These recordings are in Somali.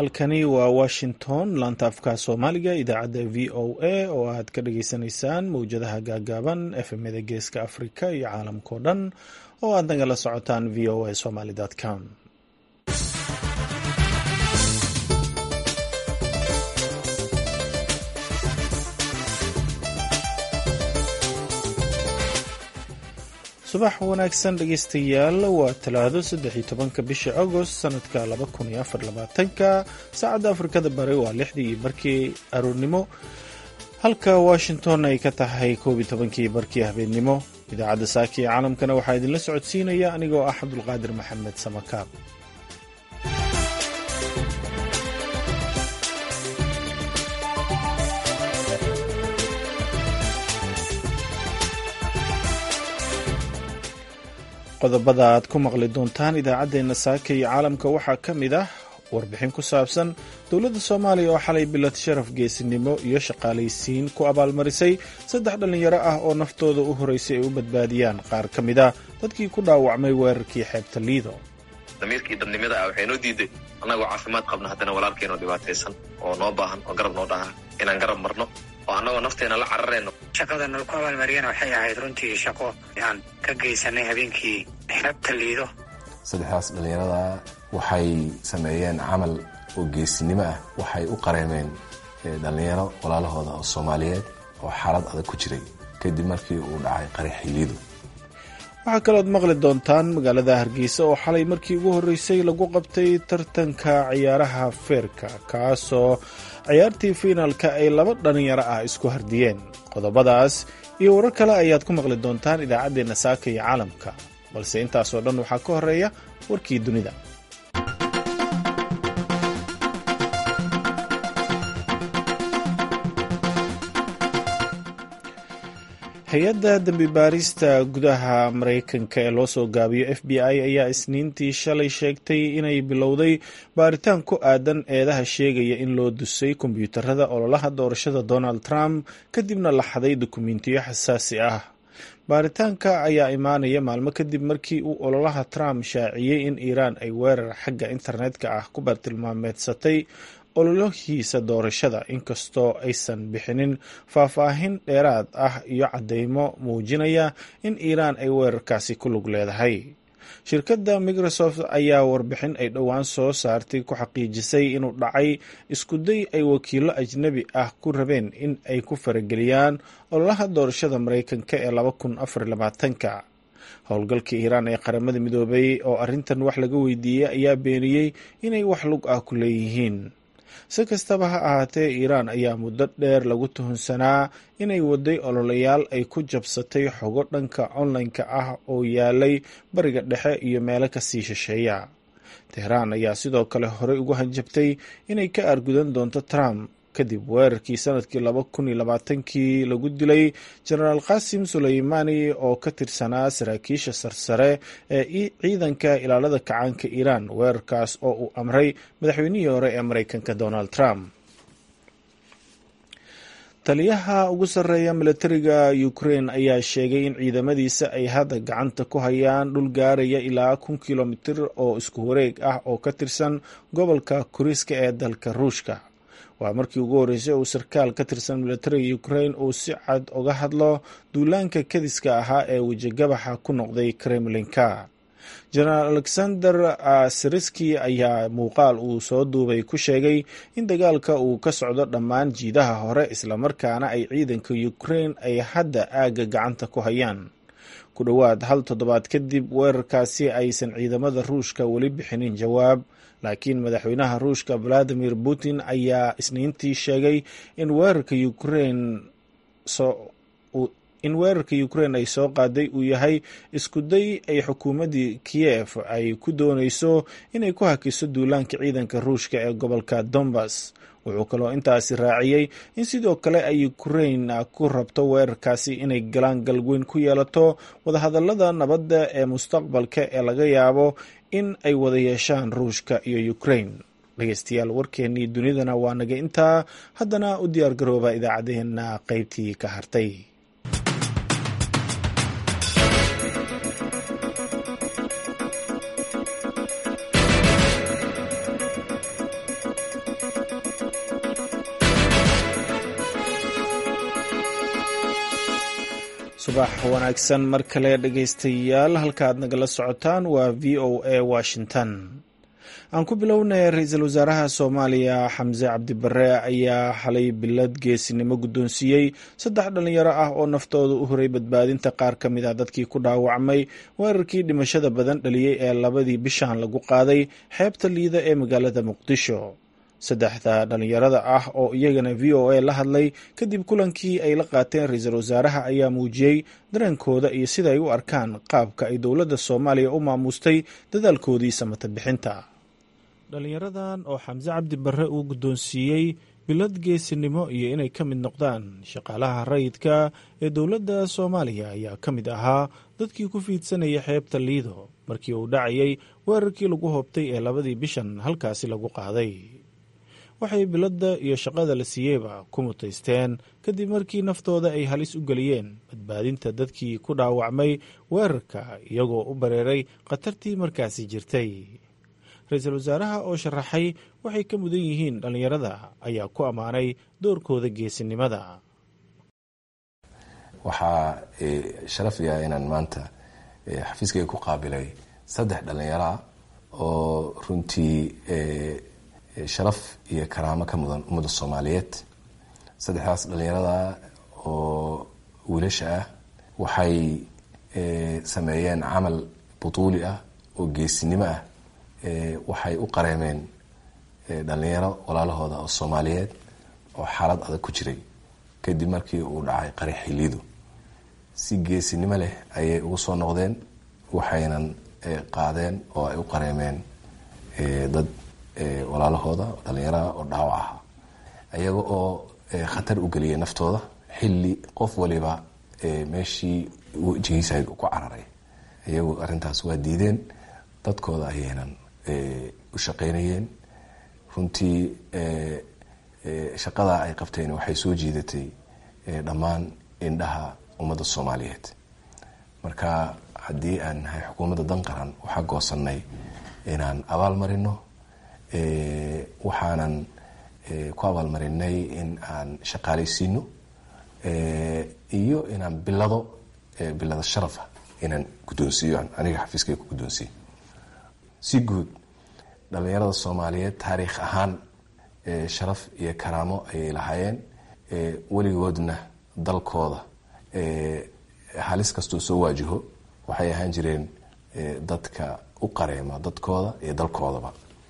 halkani waa washington laanta afka soomaaliga idaacadda v o a oo aad ka dhageysanaysaan mowjadaha gaagaaban efmada geeska afrika iyo caalamkao dhan oo aad nagala socotaan v o a somaly com subax wanaagsan dhegeystayaal waa talaado saddex iyo tobanka bisha agost sanadka laba kun iyo afar labaatanka saacadda afrikada bari waa lixdii iyo barkii aroornimo halka washington ay ka tahay koob iyo tobankii barkii habeenimo idaacadda saaki ee caalamkana waxaa idinla socodsiinaya anigoo ah cabdulqaadir maxamed samakaab qodobada aad ku maqli doontaan idaacaddeenna saaka iyo caalamka waxaa ka mid ah warbixin ku saabsan dowladda soomaaliya oo xalay bilad sharaf geesinimo iyo shaqaalaysiin ku abaalmarisay saddex dhallinyaro ah oo naftooda u horeysay ay u badbaadiyaan qaar ka mid ah dadkii ku dhaawacmay weerarkii xeebta liido damiirkii dadnimada ah waxay noo diiday annagoo caafimaad qabna haddana walaalkeenoo dhibaataysan oo noo baahan oo garab noo dhaha inaan garab marno oo annagoo nafteena la cararayno shaqada nal ku abaalmariyana waxay ahayd runtii shaqo aan ka geysanay habeenkii xeebta liido saddexdaas dhallinyarada waxay sameeyeen camal oo geesinimo ah waxay u qareemeen dhallinyaro walaalahooda oo soomaaliyeed oo xaalad adag ku jiray kadib markii uu dhacay qaraxii liido waxaa kalood maqli doontaan magaalada hargeysa oo xalay markii ugu horreysay lagu qabtay tartanka ciyaaraha feerka kaasoo ciyaartii fiinaalka ay laba dhallinyaro ah isku hardiyeen qodobadaas iyo warar kale ayaad ku maqli doontaan idaacaddeenna saaka iyo caalamka balse intaasoo dhan waxaa ka horeeya warkii dunida hay-adda dembi baarista gudaha maraykanka ee loo soo gaabiyo f b i ayaa isniintii shalay sheegtay inay bilowday baaritaan ku aadan eedaha sheegaya in loo dusay kombiyuutarada ololaha doorashada donald trump kadibna la xaday dukumentiyo xasaasi ah baaritaanka ayaa imaanaya maalmo kadib markii uu ololaha trump shaaciyey in iiraan ay weerar xagga internetka ah ku bartilmaameedsatay ololahiisa doorashada inkastoo aysan bixinin faahfaahin dheeraad ah iyo caddeymo muujinaya in iiraan ay weerarkaasi ku lug leedahay shirkadda microsoft ayaa warbixin ay dhowaan soo saartay ku xaqiijisay inuu dhacay iskuday ay wakiilo ajnebi ah ku rabeen in ay ku farageliyaan ololaha doorashada maraykanka ee laba kun afar labaatanka howlgalka iiraan ee qaramada midoobay oo arrintan wax laga weydiiyey ayaa beeniyey inay wax lug ah ku leeyihiin si kastaba ha ahaatee iiraan ayaa muddo dheer lagu tuhunsanaa inay waday ololayaal ay ku jabsatay xogo dhanka online-ka ah oo yaalay bariga dhexe iyo meelo kasii shisheeya tehraan ayaa sidoo kale horey ugu hanjabtay inay ka argudan doonto trump kadib weerarkii sanadkii laba kun iyo labaatankii lagu dilay jenaraal qasim suleymani oo ka tirsanaa saraakiisha sarsare ee ciidanka ilaalada kacaanka iiraan weerarkaas oo uu amray madaxweynihii hore ee mareykanka donald trump taliyaha ugu sarreeya milatariga ukraine ayaa sheegay in ciidamadiisa ay hadda gacanta ku hayaan dhul gaaraya ilaa kun kilomitir oo isku wareeg ah oo ka tirsan gobolka kuriska ee dalka ruushka waa markii ugu horreysay uu sarkaal ka tirsan milatariga ukraine uu si cad uga hadlo duulaanka kadiska ahaa ee wejigabaxa ku noqday kremlinka jenaraal alexander siriski ayaa muuqaal uu soo duubay ku sheegay in dagaalka uu ka socdo dhammaan jiidaha hore islamarkaana ay ciidanka ukraine ay hadda aagga gacanta ku hayaan ku dhowaad hal toddobaad kadib weerarkaasi aysan ciidamada ruushka weli bixinin jawaab laakiin madaxweynaha ruushka valadimir putin ayaa isniintii sheegay in weerarka ukraine in weerarka ukraine ay soo qaaday uu yahay iskuday ay xukuumaddii kiyef ay ku dooneyso inay ku hakiso duulaanka ciidanka ruushka ee gobolka donbass wuxuu kaloo intaasi raaciyey in sidoo kale ay ukraine ku rabto weerarkaasi inay galaan galweyn ku yeelato wadahadalada nabadda ee mustaqbalka ee laga yaabo in ay wada yeeshaan ruushka iyo ukraine dhegeystayaal warkeennii dunidana waa naga intaa haddana u diyaar garooba idaacaddeenna qaybtii ka hartay subax wanaagsan mar kale dhegaystayaal halkaaad nagala socotaan waa v o a washington aan ku bilownay ra-iisul wasaaraha soomaaliya xamse cabdibare ayaa xalay bilad geesinimo guddoonsiiyey saddex dhalinyaro ah oo naftooda u horay badbaadinta qaar ka mid ah dadkii ku dhaawacmay weerarkii dhimashada badan dhaliyey ee labadii bishan lagu qaaday xeebta liida ee magaalada muqdisho saddexda dhalinyarada ah oo iyagana v o a la hadlay kadib kulankii ay la qaateen ra-iisul wasaaraha ayaa muujiyey dareenkooda iyo sida ay u arkaan qaabka ay dowladda soomaaliya u maamustay dadaalkoodii samata bixinta dhalinyaradan oo xamse cabdi barre uu guddoonsiiyey bilad geesinimo iyo inay ka mid noqdaan shaqaalaha rayidka ee dowladda soomaaliya ayaa ka mid ahaa dadkii ku fiidsanaya xeebta liido markii uu dhacayay weerarkii lagu hoobtay ee labadii bishan halkaasi lagu qaaday waxay biladda iyo shaqada la siiyeyba ku mutaysteen kadib markii naftooda ay halis u geliyeen badbaadinta dadkii ku dhaawacmay weerarka iyagoo u bareeray khatartii markaasi jirtay ra-iisul wasaaraha oo sharaxay waxay ka mudan yihiin dhallinyarada ayaa ku ammaanay doorkooda geesinimada waxaa sharaf yaha inaan maanta xafiiskayga ku qaabilay saddex dhallinyaroa oo runtii sharaf iyo karaamo ka mudan ummadda soomaaliyeed saddexdaas dhallinyarada oo wiilasha ah waxay sameeyeen camal butuuli ah oo geesinimo ah waxay u qareemeen dhalinyaro walaalahooda oo soomaaliyeed oo xaalad adag ku jiray kadib markii uu dhacay qari xiliidu si geesinimo leh ayay ugu soo noqdeen waxaynan qaadeen oo ay u qareemeen dad walaalahooda dhalinyaraha oo dhaawac aha iyaga oo khatar u geliyay naftooda xilli qof waliba meeshii wejigiisa ku cararay iyagu arrintaas waa diideen dadkooda ayaynan u shaqaynayeen runtii shaqadaa ay qabteen waxay soo jiidatay dhammaan indhaha ummadda soomaaliyeed marka haddii aan nahay xukuumadda dan qaran waxaa goosanay inaan abaal marino waxaanan ku abaalmarinay in aan shaqaalaysiino iyo inaan bilado bilada sharafa inaan guddoonsiiyo aniga xafiiskay ku guddoonsiiyo si guud dhalinyarada soomaaliyeed taariikh ahaan sharaf iyo karaamo ayay lahaayeen weligoodna dalkooda halis kastoo soo waajaho waxay ahaan jireen dadka u qareema dadkooda iyo dalkoodaba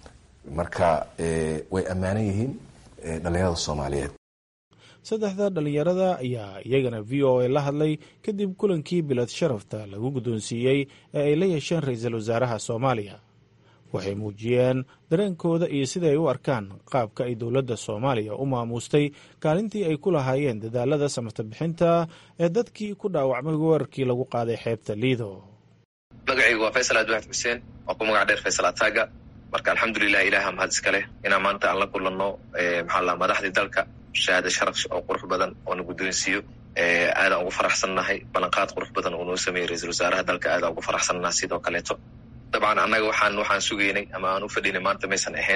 marka way ammaanan yihiin dhalinyarada soomaaliyeed saddexda dhalinyarada ayaa iyagana v o a la hadlay kadib kulankii bilad sharafta lagu guddoonsiiyey ee ay la yeesheen ra-iisul wasaaraha soomaaliya waxay muujiyeen dareenkooda iyo siday u arkaan qaabka ay dowladda soomaaliya u maamuustay kaalintii ay ku lahaayeen dadaalada samata bixinta ee dadkii ku dhaawacmay weerarkii lagu qaaday xeebta liido magacaygu waa faysal adwaxd xuseen waa ku magac dheer faysal ataaga marka alxamdulilah ilaha mahad iska leh inaan maanta aan la kulanno maxaa la madaxdii dalka shahaada sharaf oo qurux badan oo na guddoonsiiyo aadaan ugu faraxsannahay ballanqaad qurux badan oo noo sameeyey ra-iisul wasaaraha dalka aadaan ugu faraxsannaha sidoo kaleeto dabcan annaga waxaan waxaan sugaynay ama aan u fadhinay maanta maysan ahayn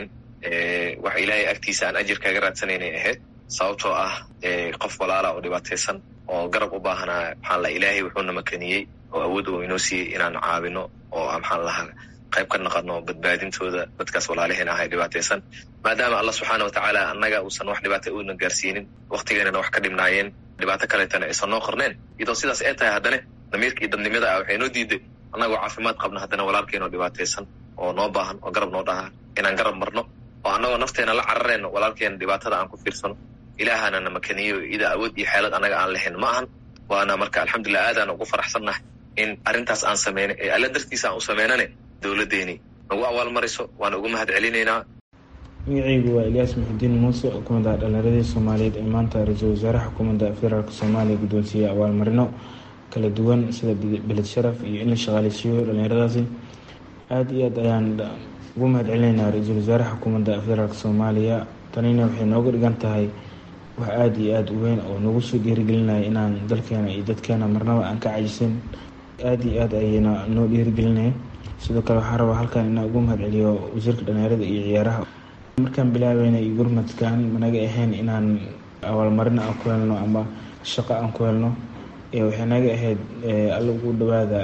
wax ilaahay agtiisa aan ajir kaga raadsanaynay ahayd sababtoo ah qof walaala oo dhibaataysan oo garab u baahanaa maxaa la ilaahay wuxuuna makaniyey oo awood uu inoo siiyey inaan caawino oo maxaan lahaa qayb ka naqano badbaadintooda dadkaas walaalaheen ahay dhibaataysan maadaama allah subxaana watacaala annaga uusan wax dhibaata una gaarsiinin waktigeenana wax ka dhibnaayeen dhibaato kaleetana aysan noo qorneen iyadoo sidaas ay tahay haddana damiirka iyo dadnimada ah waxay noo diiday annagoo caafimaad qabna haddana walaalkeenoo dhibaataysan oo noo baahan oo garab noo dhaha inaan garab marno oo annagoo nafteena la cararayno walaalkeena dhibaatada aan ku fiirsano ilaahana na makaniyo ida awood iyo xeelad annaga aan lahayn ma ahan waana marka alxamdulilah aadaan ugu faraxsannahay in arrintaas aan sameynay ee alla dartiisa aan u sameynane dowladdeeni nagu abaalmariso waana ugu mahad celinaynaa magacaygu waa ilyaas muxudiin muuse oo kamid ah dhalinyaradii soomaaliyeed ee maanta ra-iisul wasaaraha xukuumadda federaalk soomaaliya guddoonsiiyey abaalmarino kala duwan sida beled sharaf iyo in la shaqaaleysiiyo dhalinyaradaasi aada iyo aad ayaan ugu mahad celinaynaa ra-iisul wasaaraha xukuumadda federaalk soomaaliya tanina waxay nooga dhigan tahay wax aada iyo aada u weyn oo nagu soo dhiirigelinaya inaan dalkeena iyo dadkeena marnaba aan ka cajisin aada iyo aada ayayna noo dhiirigelinaya sidoo kale waxaa rabaa halkan inaan ugu mahad celiyo wasiirka dhalinyarada iyo ciyaaraha markaan bilaabeynay gurmadkan managa ahayn inaan abaalmarin aan ku helno ama shaqo aan ku helno waxay naga ahayd alla ugu dhawaada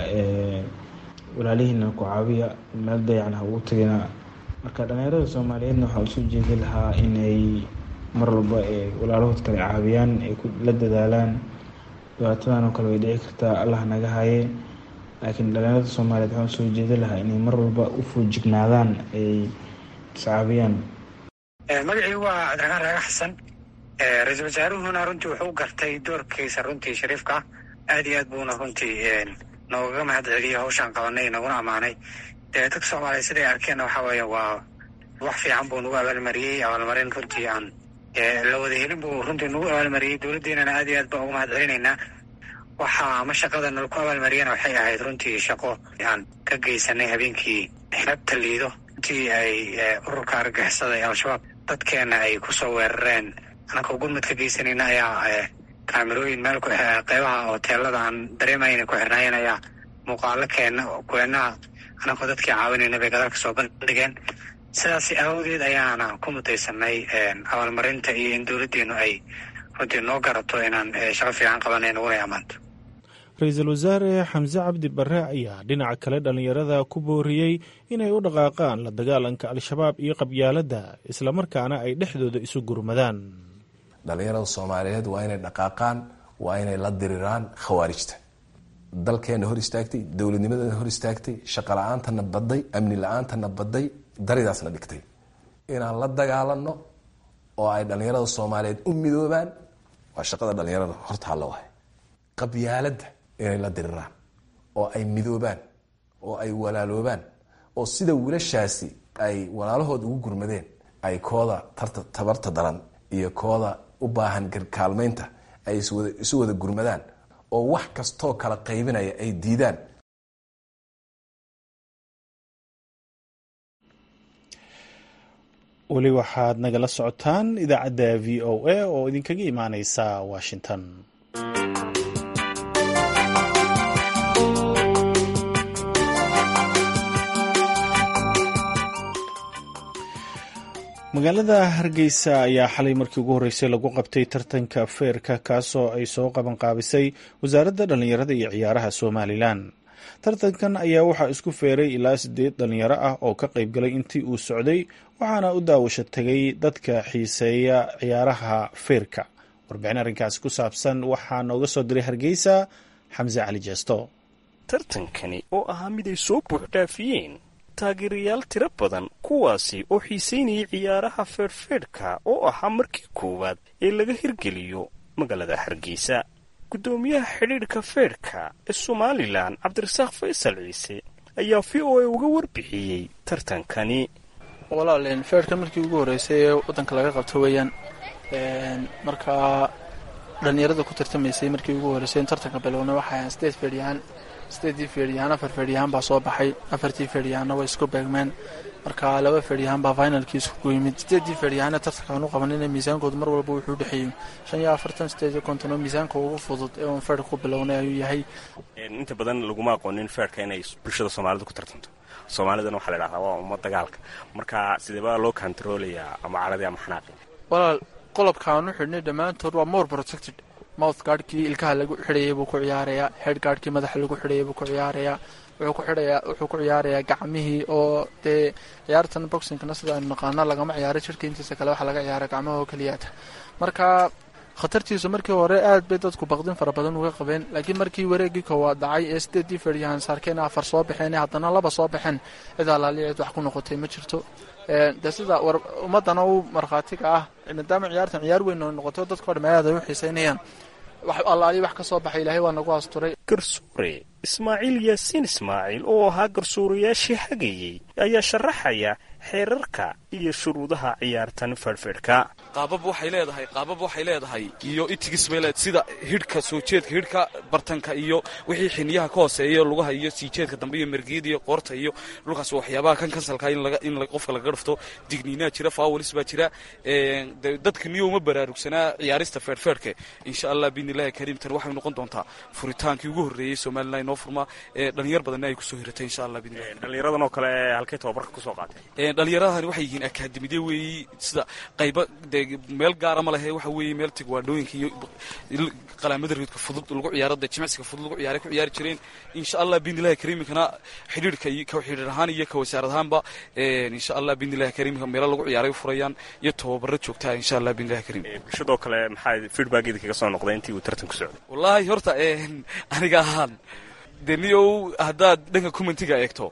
walaalihiina ku caabiya meel dayacan ha ugu tagina marka dhalinyarada soomaaliyeedna waxaa usoo jeedi lahaa inay mar walba walaalahood kale caabiyaan ay la dadaalaan dhibaatadan oo kale way dhici kartaa allah naga haye laakiin dhalinyarada soomaaliyeed waxaan usoo jeedi lahaa inay mar walba u foojignaadaan ay iscaabiyaan magacii waa cabdiraxmaan raaga xasan ra-iisul wasaaruhuna runtii wuxuu gartay doorkiisa runtii shariifka aad iyo aad buuna runtii noogaga mahad celiyay hawshaan qabanay naguna ammaanay dee dadka soomaaliya siday arkeenna waxaa weeye waa wax fiican buu nagu abaalmariyey abaalmarin runtii aan la wada helin buu runtii nagu abaalmariyey dowladdeennana aad iyo aad baan uga mahad celinaynaa waxa ama shaqada nalaku abaalmariyana waxay ahayd runtii shaqo aan ka geysanay habeenkii xeebta liido intii ay ururka argagixisada ee al-shabaab dadkeena ay kusoo weerareen anakoo gurmad ka geysanayna ayaa kaamirooyin meel qeybaha hoteelada aan dareemayna ku xirnaayeen ayaa muuqaalo keena kuweenaha anakoo dadkii caawinayna bay gadalka soo bandhigeen sidaas awgeed ayaana ku mutaysanay abaalmarinta iyo in dowladdeenu ay runtii noo garato inaan shaqo fiican qabanay naguna ammaanto ra-iisul wasaare xamse cabdi barre ayaa dhinaca kale dhallinyarada ku booriyey inay u dhaqaaqaan la dagaalanka al-shabaab iyo qabyaaladda islamarkaana ay dhexdooda isu gurmadaan dhallinyarada soomaaliyeed waa inay dhaqaaqaan waa inay la diriraan khawaarijta dalkeena hor istaagtay dowladnimadana hor istaagtay shaqo la-aantana baday amni la-aantana baday daridaasna dhigtay inaan la dagaalano oo ay dhallinyarada soomaaliyeed u midoobaan waa shaqada dhallinyarada horta halla wahay qabyaaladda inay la diriraan oo ay midoobaan oo ay walaaloobaan oo sida wiilashaasi ay walaalahood ugu gurmadeen ay kooda tabarta daran iyo kooda u baahan kaalmaynta ay isu wada gurmadaan oo wax kastoo kala qaybinaya ay diidaan weli waxaad nagala socotaan idaacadda v o a oo idinkaga imaaneysa washington magaalada hargeysa ayaa xalay markii ugu horreysay lagu qabtay tartanka feerka kaasoo ay soo qabanqaabisay wasaaradda dhallinyarada iyo ciyaaraha somalilan tartankan ayaa waxaa isku feeray ilaa siddeed dhallinyaro ah oo ka qaybgalay intii uu socday waxaana u daawasho tegay dadka xiiseeya ciyaaraha feerka warbixin arrinkaasi ku saabsan waxaa nooga soo diray hargeysa xamse cali jeesto tartankani oo ahaa mid ay soo buuxdhaafiyeen taageerayaal tiro badan kuwaasi oo xiisaynayay ciyaaraha feerhfeedhka oo ahaa markii koowaad ee laga hirgeliyo magaalada hargeysa guddoomiyaha xidhiidhka feedhka ee somalilan cabdirasaaq faysal ciise ayaa v o a uga warbixiyey tartankani walaaleen feedhka markii ugu horreysay ee waddanka laga qabto weeyaan markaa dhallinyarada ku tartamaysay markii ugu horreysay in tartanka bilowna waxay ahaan sideed feedhyahaan sideedii feedhyahaan afar feedhyahaan baa soo baxay afartii feedhyahaanna way isku beegmeen marka laba feedhyahaan baa finalkii isku yimid sideedii feedhyahaana tartankaan u qabanina miisaankoodu mar walba wuxuu dhexeeyey shan iyo afartan sideed iyo konton oo miisaanka ugu fudud ee uun feedhka ku bilownay ayuu yahay inta badan laguma aqoonin feedhka inay bulshada soomaalida ku tartanto soomaalidana waxaa la idhahdaa waa umma dagaalka marka sideebaa loo kontaroolayaa ama caradii ama xanaaqi walaal qolobkaan u xidhnay dhammaantood waa more protected mouth gaadhkii ilkaha lagu xidhayay buu ku ciyaarayaa head gaadhkii madaxa lagu xidhayay buu ku ciyaarayaa wuxuu ku xidhayaa wuxuu ku ciyaarayaa gacmihii oo dee ciyaartan boxingkana sida aynu naqaana lagama ciyaaro jirka intiisa kale waxaa laga ciyaara gacmaha oo keliyaata marka khatartiisu markii hore aad bay dadku baqdin fara badan uga qabeen laakiin markii wareegii koowaad dhacay ee sideedii feedhyahan saarkeen afar soo baxeen haddana laba soo baxeen cid alaali cid wax ku noqotay ma jirto de sida war ummadana u markhaatiga ah maadaama ciyaartan ciyaar weyn oo noqoto dadkao dham aad ay u xiiseynayaan wax allaali wax ka soo baxay ilaahay waa nagu asturay garsuure ismaaciil yaasiin ismaaciil oo ahaa garsuurayaashii hagayey ayaa sharaxaya xeerarka iyo shuruudaha ciyaartan feedhfeedhka qaabab waxay leedahay qaabab waxay leedahay iyo itigis bay leedahay sida hidhka soo jeedka hidhka bartanka iyo wixii xiniyaha ka hooseeya lugaha iyo sii jeedka dambe iyo mergiyada iyo qoorta iyo dhulkaas waxyaabaha kan kansalka in qofka laga dhufto digniinaa jira faawalis baa jira dadka niyo uma baraarugsanaa ciyaarista feedhfeedhka insha allah biidnillahi kariim tan waxay noqon doontaa furitaankii ugu horreeyey somalilan inoo furmaa dhalinyar badanna ay kusoo hiratay insha allah biidnillahi dhallinyaradan oo kale halkay tababarka kusoo qaatay dhallinyaradani waxay yihiin akaademide weeyi sida qayba dee meel gaara ma lehe waxa weeye meel tigwaadhooyinka iyo qalaamada reedka fudud lagu ciyaaro dee jimicsiga fudud lagu ciyaaray ku ciyaari jireen insha allah biidnillahi kariimkana xidhiirka iyo ka xidhiir ahaan iyo ka wasaarad ahaanba insha allah biidnillahi kariimka meelo lagu ciyaaray u furayaan iyo tababaro joogtaa insha allah biidnillahi kariim bulshadoo kale maxaa feedbackeeda kaga soo noqday intii uu tartanku socday wallaahi horta aniga ahaan dee niyow haddaad dhanka commentiga eegto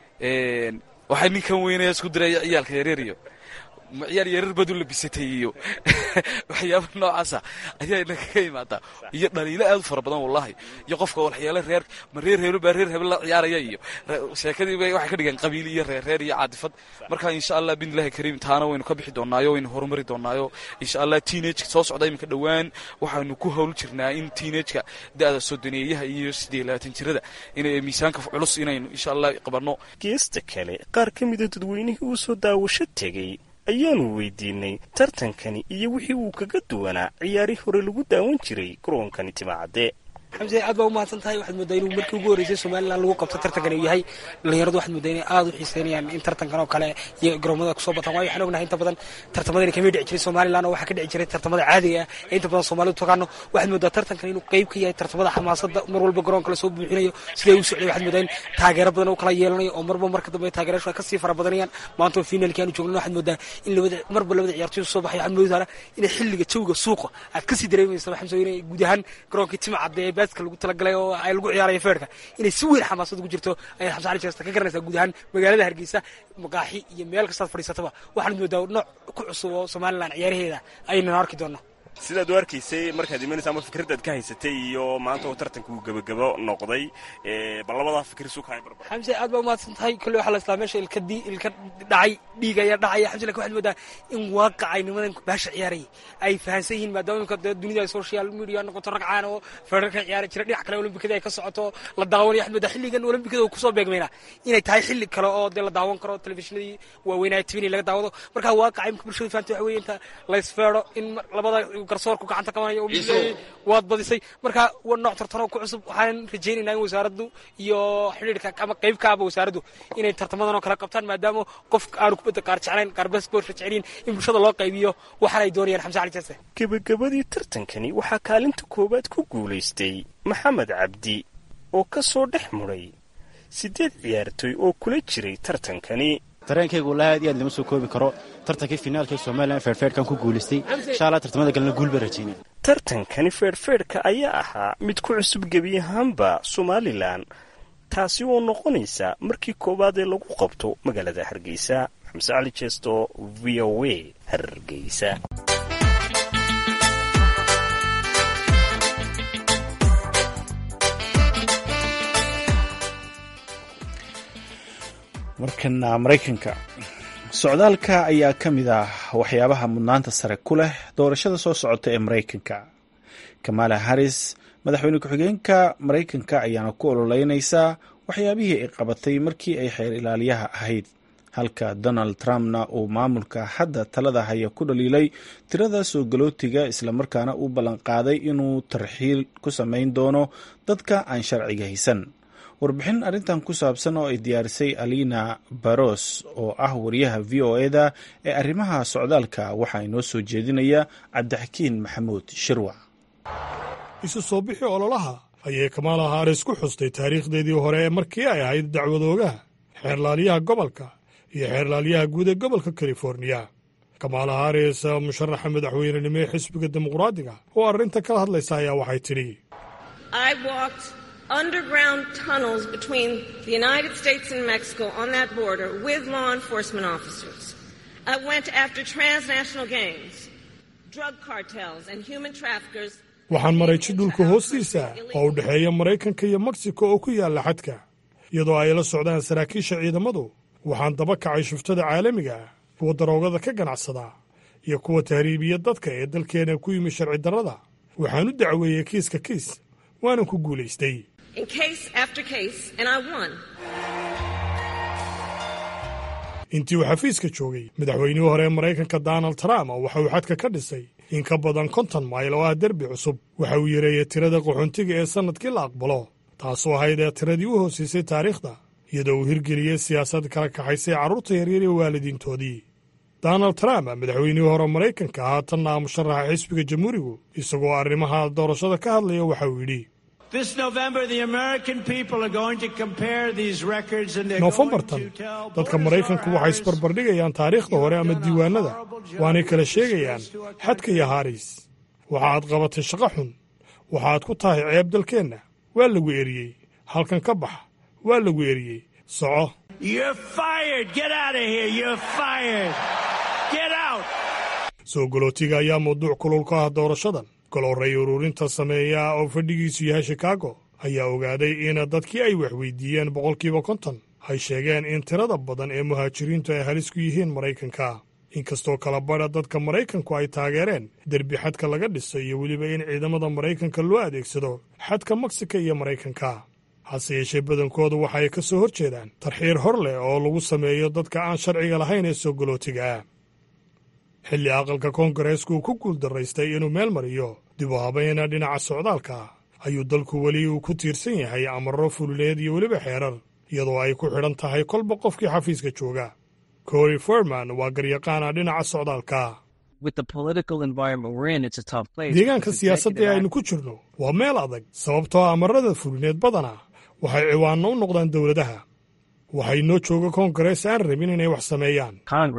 waxaa ninkan weynaya isku diraya ciyaalka yareer iyo ciyaal yareer baad u labisatay iyo waxyaaba noocaasa ayaa inagaga imaadaa iyo dhaliilo aad u fara badan wallahi iyo qofka waxyaalo reer ma reer heblo baa reer hebel la ciyaaraya iyo sheekadiiba waxay ka dhigeen qabiil iyo reer reer iyo caadifad marka insha allah biidnillahi kariim taana waynu ka bixi doonaayo waynu horumari doonaayo insha allah teenage soo socda iminka dhowaan waxaanu ku howl jirnaa in teenageka da-da sodoneeyaha iyo siddeed labaatan jirada inay miisaanka culus inaynu insha allah qabanno geesta kale qaar ka mida dadweynihii uu soo daawasho tegey ayaanu weydiinay tartankani iyo wixii uu kaga duwanaa ciyaarihii hore lagu daawan jiray garoonkani timacadde xamse aad baa u mahadsan tahay waxaad moodaa inuu markii ugu horreysay somalilan lagu qabto tartankan uu yahay dhalinyaradu waxaad moodaa inay aada u xiiseynayaan in tartankan oo kale iyo garoomada kusoo bataan waayo waxaan ognahay inta badan tartamadani kamay dhici jiray somalilan oo waxaa ka dhici jiray tartamada caadiga ah ee inta badan soomaalidu taqaano waxaad moodaa tartankan inuu qeyb ka yahay tartamada xamaasada mar walba garoonka lasoo buuxinayo siday u socday waxaad moodaa in taageero badan u kala yeelanayo oo marba marka dambe taageerashu ay kasii fara badanayaan maanta oo finalkii aanu joogno waxaad moodaa in labada marba labada ciyaartoy soo baxay waxaad moodaa inay xilliga jawga suuqa aad kasii dareemaysa xamse inay guud ahaan garoonkii timcadde ee baaska lagu talagalay oo ay lagu ciyaarayo feerka inay si weyn xamaasad ugu jirto ayaad xamse cali jeesta ka garanaysaa guud ahaan magaalada hargeysa maqaaxi iyo meel kastaad fadhiisataba waxaad moodaa nooc ku cusub oo somalilan ciyaaraheeda aynan arki doonaa sidaad u arkaysay markaad imanaysa ama fikradaad ka haysatay iyo maanta oo tartanka uu gebagabo noqday bal labadaa fikir isu kahay barbar xamse aad baa umahadsan tahay kolle waxaa la islaa meesha ilka di ilka dhacay dhiig ayaa dhacaya xamse lakin waxaad moodaa in waaqacay nimadan baasha ciyaarayay ay fahansan yihiin maadaama imika dee dunida ay social media noqoto rag caan oo feerarka ciyaari jira dhinac kale olimbikada ay ka socoto la daawanayo waxaad moodaa xilligan olimbikada uu kusoo beegmayna inay tahay xilli kale oo dee la daawan karo telefishinadii waaweynaya tvni laga daawado marka waaqacay imika bulshada fahantay waxa weeye inta laysfeero in labada garsoorku gacanta qabanaya oo waad badisay marka waa nooc tartanoo ku cusub waxaan rajaynaynaa in wasaaraddu iyo xidhiirka ama qayb ka aba wasaaraddu inay tartamadan oo kale qabtaan maadaama qof aanu kubadda qaar jeclayn qaar basboortka jeceliin in bulshada loo qaybiyo waxaan ay doonayaan xamse cali jase gebagabadii tartankani waxaa kaalinta koowaad ku guulaystay maxamed cabdi oo ka soo dhex muray siddeed ciyaartoy oo kula jiray tartankani dareenkaygu walahi aad iyo aad lama soo koobi karo tartankii finaalka ee somalilan feerfeerhkan ku guulaystay insha allah tartamada kalena guul baan rajaynay tartankani feerfeerhka ayaa ahaa mid ku cusub gebi ahaanba somalilan taasi oo noqonaysa markii koowaad ee lagu qabto magaalada hargeysa xamse cali jeesto v o a hargeysa markana maraykanka socdaalka ayaa ka mid ah waxyaabaha mudnaanta sare ku leh doorashada soo socota ee maraykanka kamala harris madaxweyne ku-xigeenka maraykanka ayaana ku ololeynaysaa waxyaabihii ay qabatay markii ay xeer ilaaliyaha ahayd halka donald trumpna uu maamulka hadda talada haya ku dhaliilay tirada soo galootiga islamarkaana uu ballanqaaday inuu tarxiil ku samayn doono dadka aan sharciga haysan warbixin arrintan ku saabsan oo ay diyaarisay alina baros oo ah wariyaha v o e da ee arrimaha socdaalka waxaa inoo soo jeedinaya cabdixakiin maxamuud shirwac isu soo bixi ololaha ayay kamaala haris ku xustay taariikhdeedii hore ee markii ay ahayd dacwadoogaha xeerlaaliyaha gobolka iyo xeerlaaliyaha guud ee gobolka californiya kamaala haris musharaxa madaxweynenimo ee xisbiga dimuqraadiga oo arrinta kala hadlaysa ayaa waxay tidhi underground tunnels between the United States and Mexico on that border with law enforcement officers. I went after transnational gangs, drug cartels, and human traffickers. waxaan maray jidhulka hoostiisa oo u dhexeeya maraykanka iyo meksiko oo ku yaalla xadka iyadoo ay la socdaan saraakiisha ciidamadu waxaan daba kacay shuftada caalamiga ah kuwa daroogada ka ganacsada iyo kuwa tahriibiya dadka ee dalkeena ku yimi sharci darrada waxaan u dacweeyey kiiska kiis waanan ku guulaystay intii uu xafiiska joogay madaxweynihii hore ee maraykanka donald trump waxa uu xadka ka dhisay in ka badan konton mayl oo ah derbi cusub waxa uu yareeyey tirada qaxoontiga ee sannadkii la aqbalo taasoo ahayd ee tiradii u hoosiisay taariikhda iyadoo uu hirgeliyey siyaasad kala kaxaysay carruurta yaryar iyo waalidiintoodii donald trump madaxweynihii hore maraykanka haatanna musharaxa xisbiga jamhuurigu isagoo arrimaha doorashada ka hadlaya waxa uu yidhi noofembartan dadka maraykanku waxay isbarbardhigayaan taariikhda hore ama diiwaanada waanay kala sheegayaan xadka iyo haris waxaaad qabatay shaqo xun waxaad ku tahay ceeb dalkeenna waa lagu eriyey halkan ka bax waa lagu eriyey soco soo galootiga ayaa mawduuc kulul ka ah doorashadan golorray ururinta sameeya oo fadhigiisu yahay shikaago ayaa ogaaday in dadkii ay waxweydiiyeen boqolkiiba konton ay sheegeen in tirada badan ee muhaajiriintu ay halis ku yihiin maraykanka inkastoo kala badha dadka maraykanku ay taageereen derbi xadka laga dhisay iyo weliba in ciidamada maraykanka loo adeegsado xadka meksika iyo maraykanka hase yeeshee badankoodu waxa ay ka soo hor jeedaan tarxiir hor leh oo lagu sameeyo dadka aan sharciga lahayn ee soo galootiga ah xilli aqalka koongareesku uu ku guuldaraystay inuu meel mariyo dib u habayna dhinaca socdaalka ayuu dalku weli uu ku tiirsan yahay amarro fululeed iyo weliba xeerar iyadoo ay ku xidhan tahay kolba qofkii xafiiska jooga cory forman waa garyaqaana dhinaca socdaalka deegaanka siyaasadda ee aynu ku jirno waa meel adag sababtoo amarada fulineed badana waxay ciwaanno u noqdaan dowladaha waxay noo jooga koongarees aan rabin inay wax sameeyaan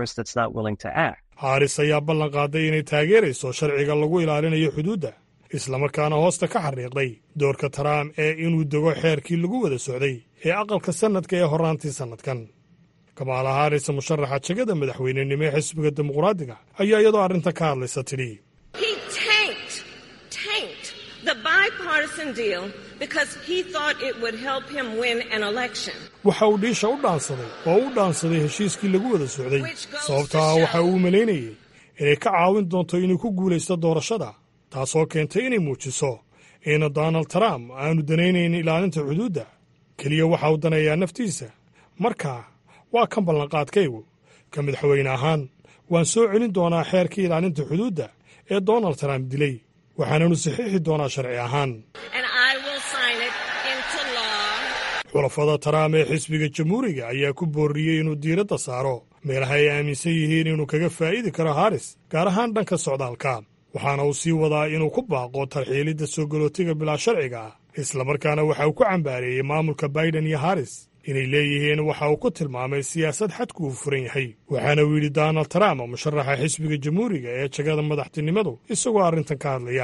haaris ayaa ballan qaaday inay taageerayso sharciga lagu ilaalinayo xuduudda islamarkaana hoosta ka xariiqday doorka taraam ee inuu dego xeerkii lagu wada socday ee aqalka sannadka ee horraantii sannadkan kamaala haaris musharaxa jegada madaxweynenimo ee xisbiga dimuqraadiga ayaa iyadoo arrinta ka hadlaysa tidhi waxa uu dhiisha u dhaansaday oo u dhaansaday heshiiskii lagu wada socday sababtaa waxa uu malaynayey inay ka caawin doonto inuu ku guulaysto doorashada taasoo keentay inay muujiso in donald trump aanu danaynayn ilaalinta xuduudda keliya waxa uu daneeyaa naftiisa markaa waa kan ballanqaadkaygu ka madaxweyne ahaan waan soo celin doonaa xeerkii ilaalinta xuduudda ee donald trump dilay waxaananu saxiixi doonaa sharci ahaan xulafada taraam ee xisbiga jamhuuriga ayaa ku boorriyey inuu diiradda saaro meelaha ay aaminsan yihiin inuu kaga faa'iidi karo haris gaar ahaan dhanka socdaalka waxaana uu sii wadaa inuu ku baaqo tarxiilidda soo galootiga bilaa sharciga ah islamarkaana waxa uu ku cambaareeyey maamulka baiden iyo haris inay leeyihiin waxa uu ku tilmaamay siyaasad xadku uu furan yahay waxaana uu yidhi donald trump musharaxa xisbiga jamhuuriga ee jagada madaxtinimadu isagoo arrintan ka hadlaya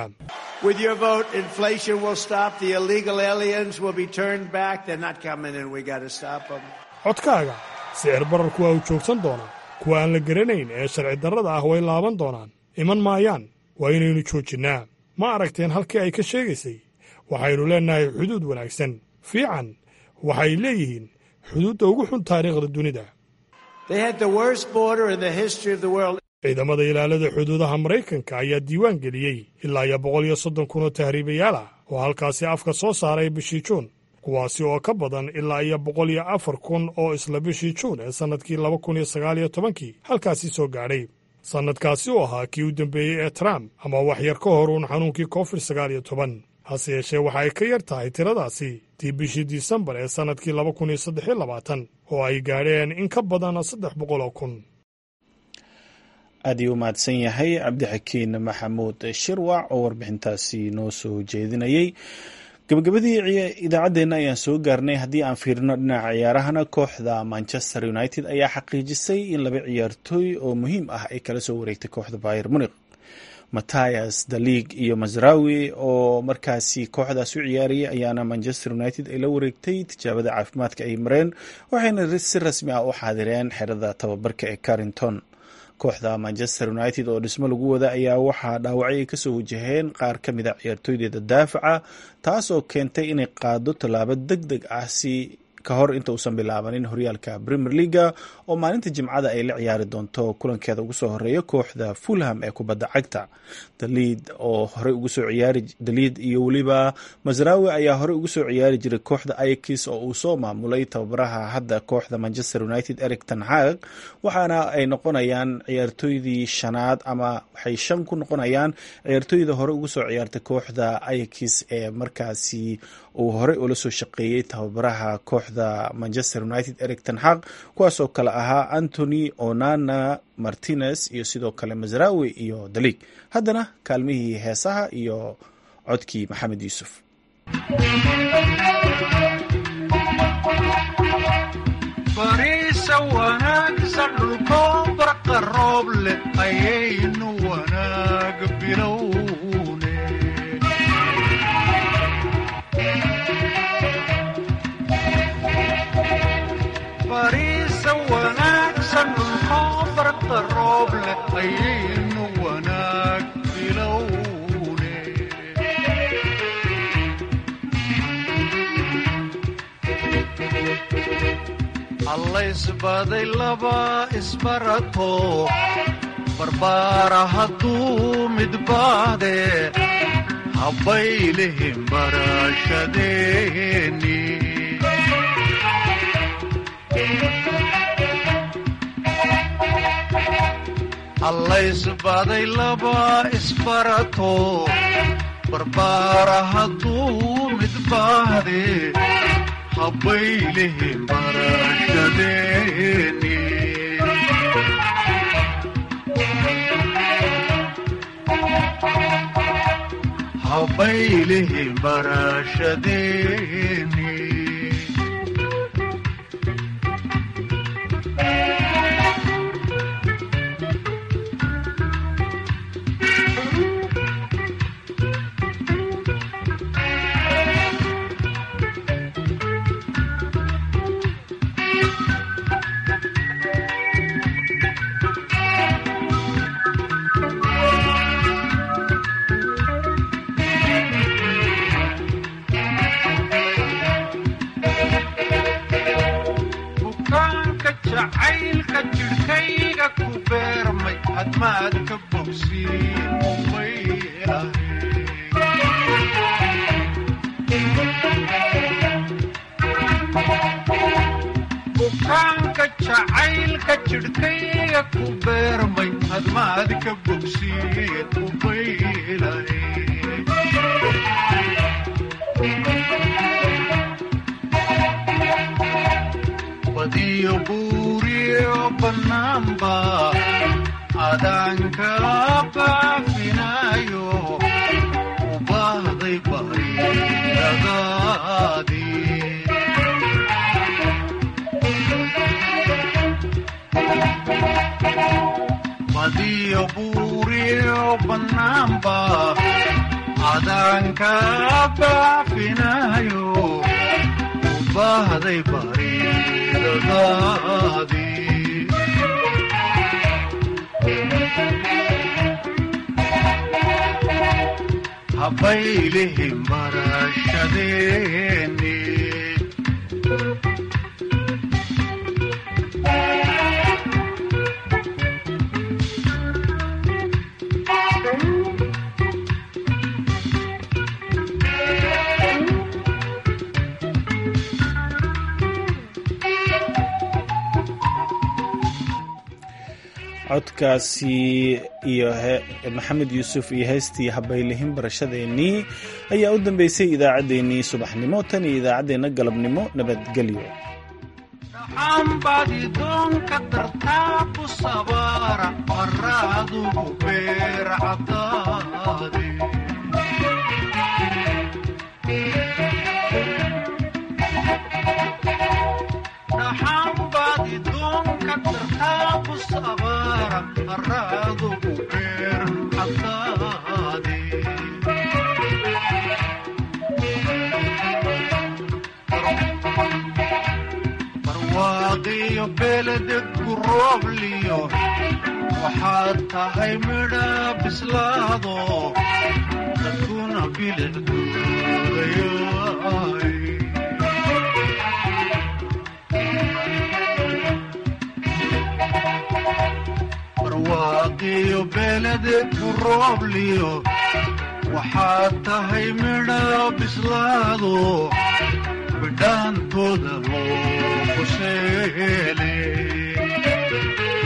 codkaaga sicir bararku waa uu joogsan doonaa kuwa aan la garanayn ee sharci darrada ah way laaban doonaan iman maayaan waa inaynu joojinnaa ma aragteen halkii ay ka sheegaysay waxaynu leennahay xuduud wanaagsan fiican waxay leeyihiin xuduudda ugu xun taariikhda dunida ciidamada ilaalada xuduudaha maraykanka ayaa diiwaan geliyey ilaa iyo boqol iyo soddon kun oo tahriibayaal ah oo halkaasi afka soo saaray bishii juun kuwaasi oo ka badan ilaa iyo boqol iyo afar kun oo isla bishii juun ee sannadkii laba kun iyo sagaal iyo tobankii halkaasi soo gaadhay sannadkaasi oo ahaa kii u dambeeyey ee trump ama wax yar ka hor uun xanuunkii covid sagaal iyo toban hase yeeshee waxa ay ka yar tahay tiradaasi tii bishii disembar ee sannadkii laba kun iyo saddex iyo labaatan oo ay gaadheen in ka badan saddex boqol oo kun aad ii u mahadsan yahay cabdixakiin maxamuud shirwac oo warbixintaasi noo soo jeedinayey gabagabadii idaacaddeenna ayaan soo gaarnay haddii aan fiirino dhinaca ciyaarahana kooxda manchester united ayaa xaqiijisay in laba ciyaartooy oo muhiim ah ay kala soo wareegtay kooxda bayer munik mathias dalig iyo masrawi oo markaasi kooxdaas u ciyaarayay ayaana manchester united ay la wareegtay tijaabada caafimaadka ay mareen waxayna si rasmi ah u xaadireen xerada tababarka ee carrington kooxda manchester united oo dhismo lagu wada ayaa waxaa dhaawacyo ay kasoo wajaheen qaar ka mid a ciyaartooydeeda daafaca taas oo keentay inay qaado tallaabo deg deg ah si ka hor inta uusan bilaabanin horyaalka premier leaga oo maalinta jimcada ay la ciyaari doonto kulankeeda ugu soo horeeya kooxda fulham ee kubadda cagta daliid oo horey ugu soo ciyaari daliid iyo weliba masrawi ayaa horey ugu soo ciyaari jiray kooxda aikis oo uu soo maamulay tababaraha hadda kooxda manchester united eric ten hag waxaana ay noqonayaan ciyaartooydii shanaad ama waxay shan ku noqonayaan ciyaartooyda hore ugu soo ciyaartay kooxda aikis ee markaasi uu horey ula soo shaqeeyey tababaraha kooxda manchester united eric tenxaq kuwaasoo kale ahaa antony onana martinez iyo sidoo kale masrawi iyo dalig haddana kaalmihii heesaha iyo codkii maxamed yuusuf bariisa wanaagsan dhulkoo barqa roob leh ayaynu wanaag bilowne bariisa wanaagsan dhulkoo barqa roob leh ayaynu wanaag bilowne allaysbaday laba isbarato barbaara hadduu midbaade habbaylihim barashadeeni allaysbaday laba isbarato barbaara hadduu midbaade habbaylihim barashadeeni habbaylihim barashadeeni bukaanka jacaylka jidhkayga ku beermay hadmaad ka bogsiin bukaanka jacaylka jidhkayga ku beermay hadmaad ka bogsiin ubaylahay badiyo buuriyo bannaanba adaanka baafinayo u baahday baryadaadii badiyo buuriyo bannaanba adaanka baafinayo u baahday baryadaadii habbaylihim barashadeeni codkaasi iyo maxamed yuusuf iyo heystii habaylihin barashadeennii ayaa u dambeysay idaacaddeenii subaxnimo tan iyo idaacaddeenna galabnimo nabadgelyo dhaxaanbaad idoonka dartaa ku sabaara maraadugu beer cadaade dhaxaanbaad idoonka dartaa ku sabaara maraadugu beer cadaade barwaaqiyo beledegku roobliyo waxaad tahay midha bislaado dadkuna bilicduudayaay barwaaqiyo beledegku roobliyo waxaad tahay midha bislaado bidhaantooda loo quseele